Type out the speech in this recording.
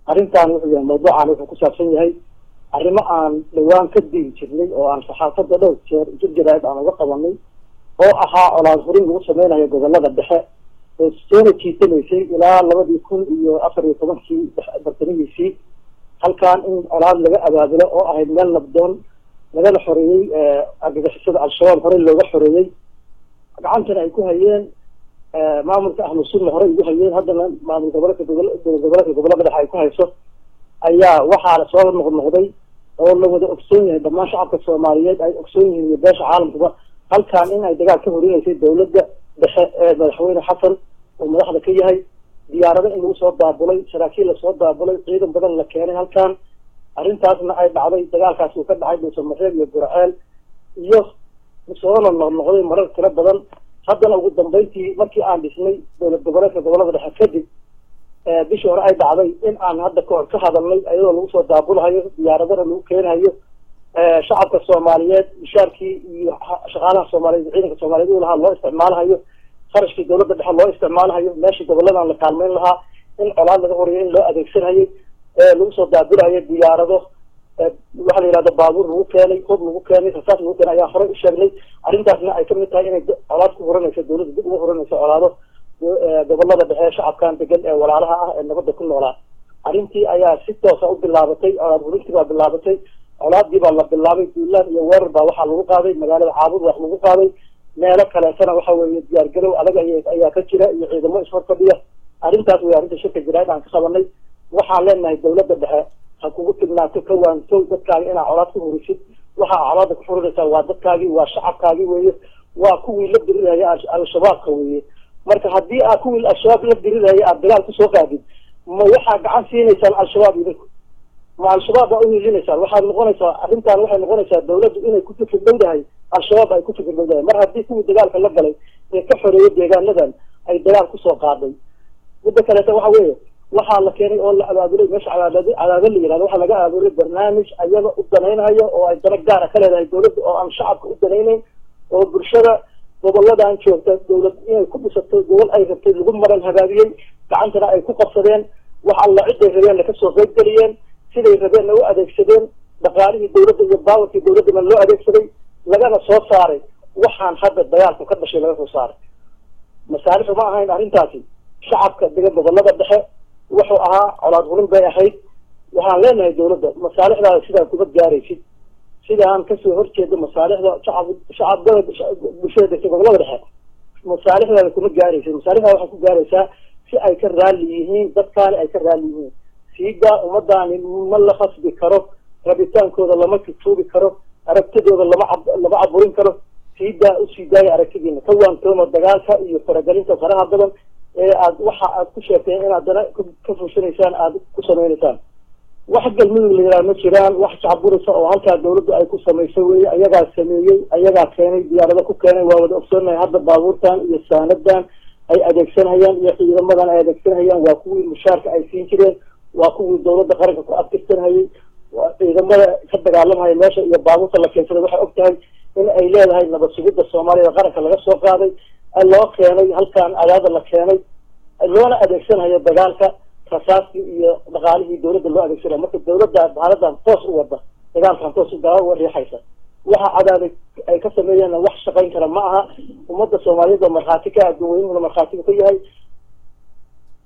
arrintan wuxuu yahay mawduucan wuxuu ku saabsan yahay arrimo aan dhawaan ka digi jirnay oo aan saxaafadda dhowr jeer jirjiraad aan uga qabanay oo ahaa colaad hurin lagu sameynayo gobolada dhexe oo soona jiitamaysay ilaa labadii kun iyo afar iyo tobankii bartamihiisii halkan in colaad laga abaabulo oo ahayd meel nabdoon lagala xoreeyey argagixisada al-shabaab horey looga xoreeyey gacantana ay ku hayeen maamulka ahlu sunna horey ugu hayeen haddana maamul gobolka gobol gobolka gobolada dhexe ay ku hayso ayaa waxaa soo noqnoqday oo la wada ogsoon yahay dhammaan shacabka soomaaliyeed ay ogsoon yihiin iyo beesha caalamkuba halkan in ay dagaal ka horinaysay dawladda dhexe ee madaxweyne xasan oo madaxda ka yahay diyaarado in lagu soo daabulay saraakiil lasoo daabulay ciidan badan la keenay halkan arrintaasna ay dhacday dagaalkaas uu ka dhacay dhuusamareeb iyo burceel iyo soona noqnoqday marar tiro badan haddana ugu dambeyntii markii aan dhisnay dowlad goboleedka gobolada dhexe kadib bishii hore ay dhacday in aan hadda kahor ka hadalnay iyadoo lagu soo daabulhayo diyaaradana lagu keenhayo shacabka soomaaliyeed mishaarkii iyo shaqaalaha soomaaliyeed ciidanka soomaaliyeed u lahaa loo isticmaalhayo kharashkii dowladda dhexe loo isticmaalhayo meeshii goboladan la kaalmeyn lahaa in colaad laga horeeyo in loo adeegsanhayay lagu soo daabulhayo diyaarado waxaa la yihahda baabuur lagu keenay hub lagu keenay rasaas lagu keenay ayaa horey u sheegnay arrintaasna ay kamid tahay inay colaad ku huranayso dowladda dib uga huranayso colaado gobolada dhexe shacabkan degan ee walaalaha ah ee nabadda ku noolaa arrintii ayaa si toosa u bilaabatay colaad hurintii baa bilaabatay colaadii baa la bilaabay duulaan iyo weerar baa waxaa lagu qaaday magaalada caabud wax lagu qaaday meelo kaleetana waxa weeye diyaargarow adag ayaa ka jira iyo ciidamo ishor fadhiya arrintaas way arrinta shirka jiraid aan ka qabanay waxaan leenahay dowladda dhexe ha kugu tignaato ka waantow dadkaaga inaa colaad ku hurisid waxaa colaada ku xurinaysaa waa dadkaagii waa shacabkaagii weeye waa kuwii la diriraya al-shabaabka weeye marka haddii aad kuwii al-shabaab la diriraya aad dagaal kusoo qaadid ma waxaa gacan siinaysaan al-shabaab idinku ma al-shabaab baa uhiilinaysaan waxaad noqonaysaa arrintan waxay noqonaysaa dawladdu inay ku fikir dhowdahay al-shabaab ay ku fikir dhowdahay mar haddii kuwii dagaalka la galay ee ka xoreeyay deegaanadan ay dagaal kusoo qaaday midda kaleeta waxa weeye waxaa la keenay oo la abaabulay meesha cadaab cadaaba la yihahdo waxaa laga abaabulay barnaamij ayaga u danaynayo oo ay dana gaara ka leedahay dawladda oo aan shacabka u danaynayn oo bulshada goboladan joogta dawlad inay ku dhisato gobol ay rabtay lagu maran habaabiyey gacantana ay ku qabsadeen wax alla ciday rabeen laka soo qaybgeliyeen siday rabeenna u adeegsadeen dhaqaalihii dawladda iyo baawarkii dawladdana loo adeegsaday lagana soo saaray waxaan hadda dagaalku ka dhashay laga soo saaray masaalixu ma ahayn arrintaasi shacabka degan gobolada dhexe wuxuu ahaa colaad hurin bay ahayd waxaan leenahay dawladda masaalixdaada sidaa kuma gaaraysid sidaan kasoo horjeedo masaalixda shacab shacabada bulshada degta gobolada dhexe masaalixdaada kuma gaaraysid masaalixdaada waxay ku gaaraysaa si ay ka raalli yihiin dadkaani ay ka raalli yihiin siidaa ummadaani ma la khasbi karo rabitaankooda lama tutuubi karo aragtidooda lama lama caburin karo siidaa usii daaya aragtidiina ka waantooma dagaalka iyo faragelinta faraha badan ee aad waxa aad ku sheegteen inaad dana ka fushanaysaan aada ku sameynaysaan wax galmudug la yidhaha ma jiraan wax shacburisa oo halkaa dawladdu ay ku samayso weye ayagaa sameeyey ayagaa keenay diyaarado ku keenay waa wada ogsoonahay hadda baabuurtan iyo saanadan ay adeegsanhayaan iyo ciidamadan ay adeegsanhayaan waa kuwii mushaarka ay siin jireen waa kuwii dawladda qaranka ku adkirsanhayay ciidamada ka dagaalamhaya meesha iyo baabuurta la keensaday waxay og tahay in ay leedahay nabad sugidda soomaaliyada qaranka laga soo qaaday loo keenay halkan adaada la keenay loona adeegsanhayo dagaalka rasaastii iyo dhaqaalihii dawladda loo adeegsanaya marka dawladda haaladan toos u wada dagaalkan toos gaa uga riixaysa waxa cadaaday ay ka sameeyeen wax shaqayn kara ma aha ummadda soomaaliyeed oo markhaati ka adduun weynuhuna markhaatiga ka yahay